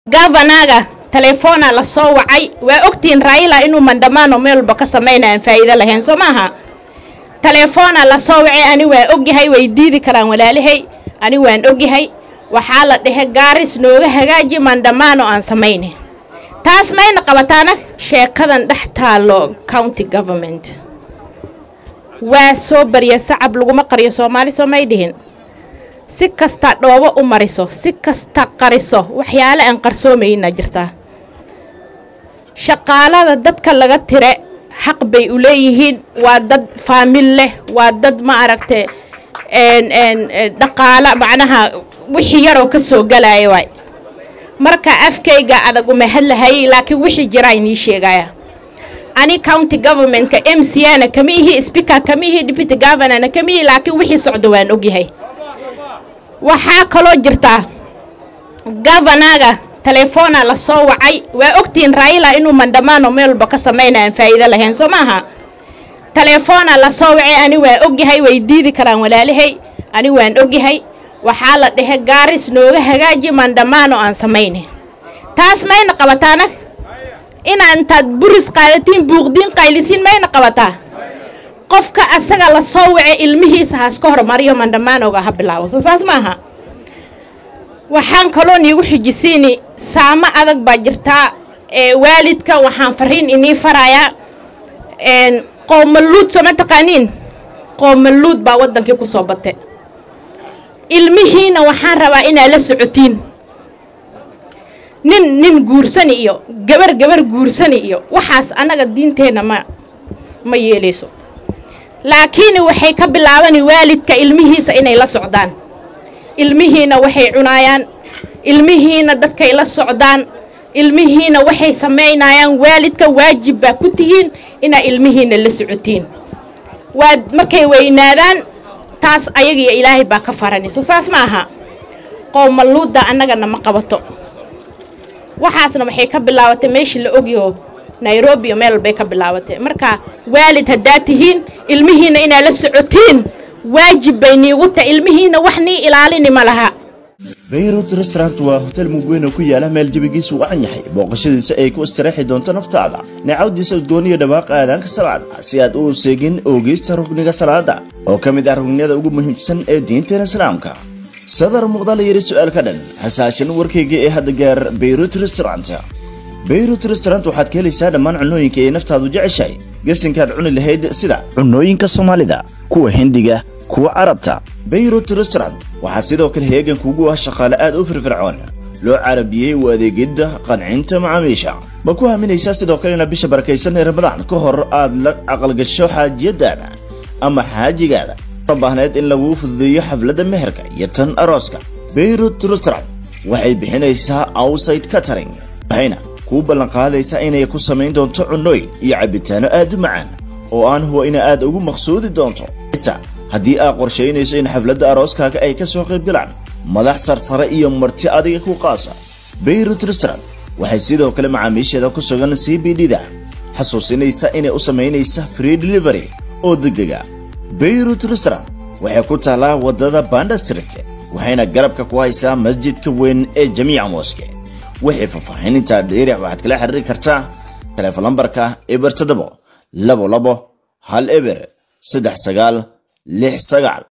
gavanaga telefoona la soo wacay waa ogtihiin raila inuu mandamaano meel walba ka samayna aan faa'iido lahayn soo maaha telefoona la soo wacay ani waan ogyahay way diidi karaan walaalahay ani waan ogyahay waxaa la dhehe gaaris nooga hagaaji mandamaano aan samayne taas mayna qabataana sheekadan dhex taallo county government waa soo barya sacab laguma qariyo soomaali soo may dhihin si kasta dhoobo u mariso si kasta qariso waxyaale aan qarsoomayna jirtaa shaqaalada dadka laga tire xaq bay u leeyihiin waa dad faamil leh waa dad ma aragte dhaqaalo macnaha wixii yaroo ka soo galaya waay marka afkayga adag uma hadlahayay laakiin wixii jiraa inii sheegaya ani county governmentka m c ana kama ihi speaker kama ihi deputy governorna kama ihi laakiin wixii socdo waan ogyahay waxaa kaloo jirtaa gavanaga telefoona la soo wacay waa ogtihiin raila inuu mandamaano meel walba ka samayna aan faa'iido lahayn soo maaha telefoona la soo wacay ani waan ogyahay way diidi karaan walaalahay ani waan ogyahay waxaa la dhehe gaaris nooga hagaaji mandamaano aan samayne taas mayna qabataana inaa intaad buris qaadatiin buuqdiin qaylisiin mayna qabataa qofka asaga la soo wace ilmihiisa haaska hormariyo mandamaanoga ha bilaabo soo saas maaha waxaan kaloo niigu xijisiini saamo adag baa jirtaa waalidka waxaan fariin inii farayaa qoomaluud sooma taqaaniin qoomaluud baa waddankii ku soo bate ilmihiina waxaan rabaa inaad la socotiin nin nin guursani iyo gabar gabar guursani iyo waxaas annaga diinteenna ma ma yeelayso laakiin waxay ka bilaabani waalidka ilmihiisa inay la socdaan ilmihiina waxay cunaayaan ilmihiina dadkay la socdaan ilmihiina waxay samaynayaan waalidka waajib baa ku tihiin inaa ilmihiina la socotiin waad markay weynaadaan taas ayagiyo ilaahay baa ka faranayso saas ma aha qowmaluudda annagana ma qabato waxaasna waxay ka bilaabatay meeshii la ogyaho nairobi iyo meel walbay ka bilaabatay marka waalid haddaad tihiin ilmihiina inaad la socotiin waajib bay niigu tahay ilmihiina wax nii ilaalini ma laha bayrut restaurant waa hotel mugweyn oo ku yaala meel jabigiisu wacan yahay booqashadiisa ay ku istiraexi doonto naftaada neecawdiisa udgooniyo dhawaaqa aadaanka salaada si aad u seegin oogeysta rugniga salaada oo ka mid ah rugniyada ugu muhiimsan ee diinteena islaamka sadar muuqda la yidhi su'aal ka dhan hasaashan warkayga ee hadda gaar bayrut restaurant bayrut restaurant waxaad ka helaysaa dhammaan cunooyinka ay naftaadu jeceshahay gasinkaad cuni lahayd sida cunooyinka soomaalida kuwa hindiga kuwa carabta bayrut restaurant waxaa sidoo kale heegan kugu ah shaqaale aad u firfircoon loo carabiyey u adeegidda qancinta macaamiisha ma ku haminaysaa sidoo kale inaad bisha barakaysan ee ramadaan ka hor aad la aqalgasho xaajiyadaada ama xaajigaada baahneed in laguu fududeeyo xafladda meherka iyo tan arooska bayrut restaurant waxay bixinaysaa outside catering waxayna kuu ballanqaadaysaa inay ku samayn doonto cunooyin iyo cabbitaano aad u macaan oo aan huwa ina aad ugu maqsuudi doonto xitaa haddii aad qorshaynayso in xafladda arooskaaga ay ka soo qayb galaan madax sarsare iyo marti adiga ku qaasa bayrut restaurant waxay sidoo kale macaamiisheeda ku sugan c b d da xasuusinaysa inay u samaynaysa free delivery oo degdega bayrut restaurant waxay ku taallaa waddada banda street waxayna garabka ku haysaa masjidka weyn ee jamiica mooske wixii faahfaahinintaa dheeric waxaad kala xiriiri kartaa teleefon lambarka eber toddobo labo labo hal eber saddex sagaal lix sagaal